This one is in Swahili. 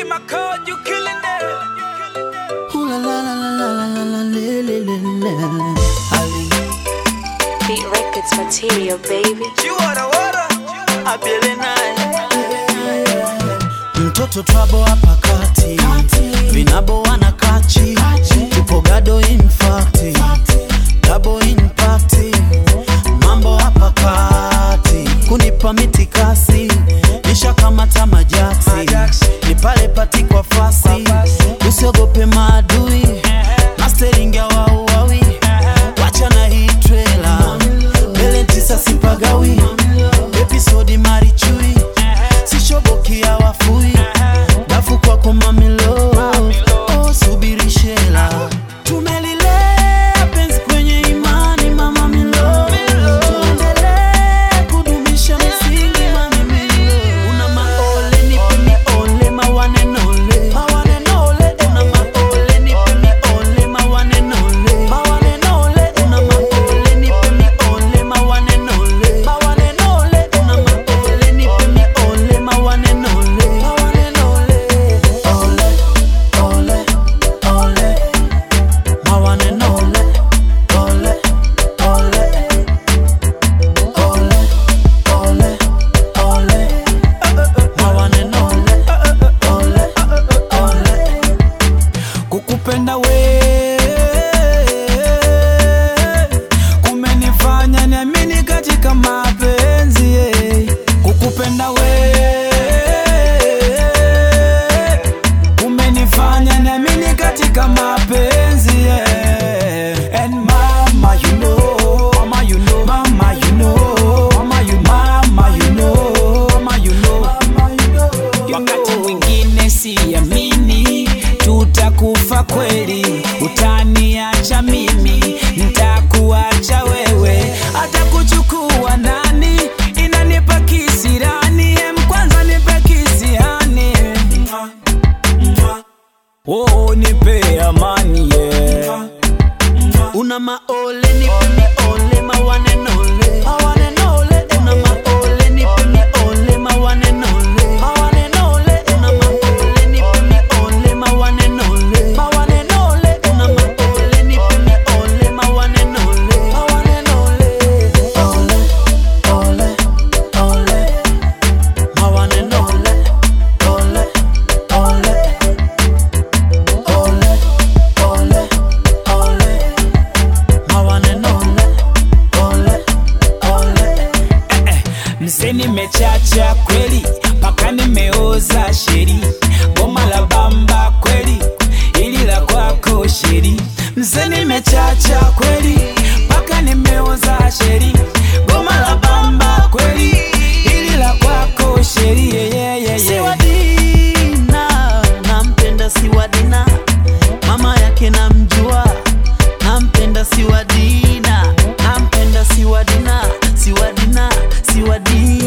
my code, you killing it. Ooh la la la la la la la le le le le. Ali, Beat Records material, baby. You water, water. abele naye mtoto twabo hapa kati vinabo wana kachi tupo gado infacti dabo impacti mambo hapa kati kunipa mitikasi nishakamata majaksi ni pale pati kwa fasi usiogope maadui masteringa wauawi wacha na hii trela mbele tisa sipagawi episodi marichui sishobokia wafui dafu kwako mamilo oh, subiri shela tumelilea penzi kwenye imani mama milo tuendelee kudumisha misingi mamimilo una maole nipe miole mawanenole mawanenole una maole nipe miole mawanenole mawanenole una maole nipe miole mawanenole mawanenole una maole nipe miole mawanenole mawanenole ole ole ole mawanenole ole ole ole ole ole mawanenole ole ole Kukupenda we kumenifanya niamini katika mapenzi yeah. Kukupenda we kumenifanya niamini katika mapenzi yeah. And mama you know, mama you know, mama you know, mama you, mama you know, mama you know, mama you know. Wakati mwingine siamini tutakufa kweli, utaniacha mimi, ntakuacha wewe, hata kuchukua nani inanipa kisirani, em kwanza nipe kisihani, oh nipe amani yeah. una maole nipe miole mawanenole mawanenole una maole nipe miole mawanenole mawanenole una maole nipe miole mawanenole mawanenole una maole nipe miole mawanenole mawanenole ole ole ole mawanenole ole ole ole ole ole mawanenole ole ole Mse nimechacha kweli, mpaka nimeoza sheri, goma la bamba kweli, ili la kwako sheri. Mse nimechacha kweli, mpaka nimeoza sheri, goma la bamba kweli, ili la kwako sheri. Yeah, yeah, yeah, yeah. Siwadina, nampenda Siwadina, mama yake namjua, nampenda Siwadina, nampenda Siwadina, Siwadina, Siwadina.